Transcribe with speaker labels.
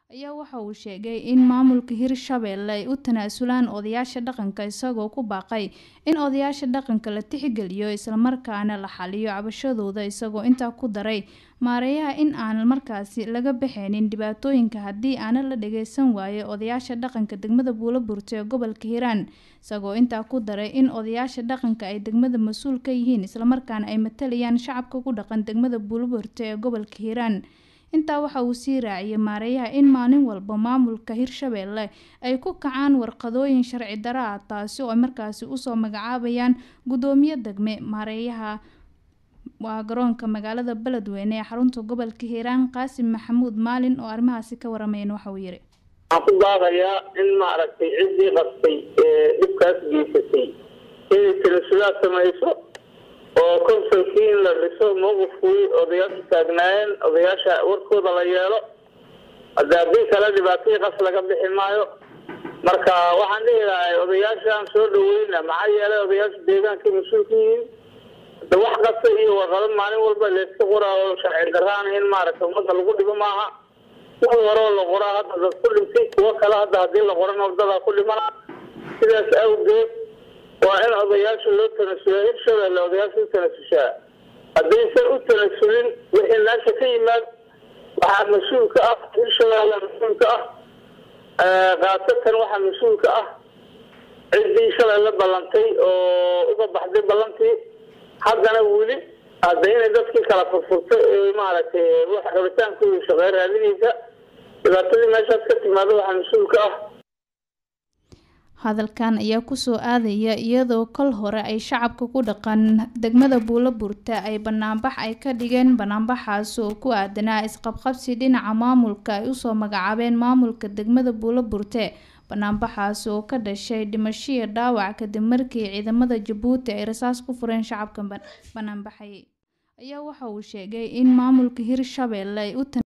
Speaker 1: ayaa waxa uu sheegay in maamulka Hirshabelle ay u tanaasulaan odayaasha dhaqanka isagoo ku baaqay in odayaasha dhaqanka la tixgeliyo isla markaana la xaliyo cabashadooda isagoo intaa ku daray maareeyaha in aan markaasi laga baxaynin dhibaatooyinka haddii aanan la dhageysan waayo odayaasha dhaqanka degmada Buulaburte ee gobolka Hiiraan isagoo intaa ku daray in odayaasha dhaqanka ay degmada mas'uul ka yihiin isla markaana ay matalayaan shacabka ku dhaqan degmada Buulaburte ee gobolka Hiiraan intaa waxa uu sii raaciyay maareeyaha in maalin walba maamulka Hirshabelle ay ku kacaan warqadooyin sharci darro ah taasi oo ay markaasi usoo magacaabayaan gudoomiye degme maareeyaha waa garoonka magaalada Beledweyne ee xarunta gobolka Hiiraan Qaasim Maxamuud Maalin oo arrimahaasi ka waramayna waxa uu yiri
Speaker 2: waxaan ku baaqayaa in maaragtay ciddii qabtay ee dhibkaas geysatay inay tanaasulaad samayso oo konsolkii in la dhiso mowqifkii odayaasha taagnaayeen odayaasha warkooda la yeelo hadda haddii kale dhibaatadii qas laga bixi maayo marka waxaan dhihi lahay odayaashaan soo dhaweyna maxaa yeelay odayaasha deegaankay mas-uulka yihiin hadda wax kasta iyo warqado maalin walba layska qoraa oo sharci darraana in maaragta ummadda lagu dhibo maaha kuwa horeo la qoraa hadda dad ku dhintay kuwo kale hadda haddii la qorana wadadaa ku dhimana sidaas awgeed waa in odayaasha loo tanasulo hirshabelle odayaasha u tanasushaa haddaysan u tanasulin wixii meesha ka yimaad waxaa mas-uulka ah hirshabelle mas-uulka ah khaasatan waxaa mas-uulka ah ciddii shalay la ballantay oo uga baxday ballantii haddana weli hadda inay dadkii kala furfurtay ee maaragtay wax rabitaankooda shaqeey raadinaysa dhibaatadii meeshaas ka timaado waxaa mas-uulka ah
Speaker 1: hadalkan ayaa kusoo aadaya iyadoo kol hore ay shacabka ku dhaqan degmada Buulaburte ay banaanbax ay ka dhigeen banaanbaxaas oo ku aadanaa isqabqabsi dhinaca maamulka ay usoo magacaabeen maamulka degmada Buulaburte banaanbaxaas oo ka dhashay dhimasho iyo dhaawac kadib markii ciidamada Jabuuti ay rasaas ku fureen shacabka banaanbaxay ayaa waxa uu sheegay in maamulka Hirshabelle ay u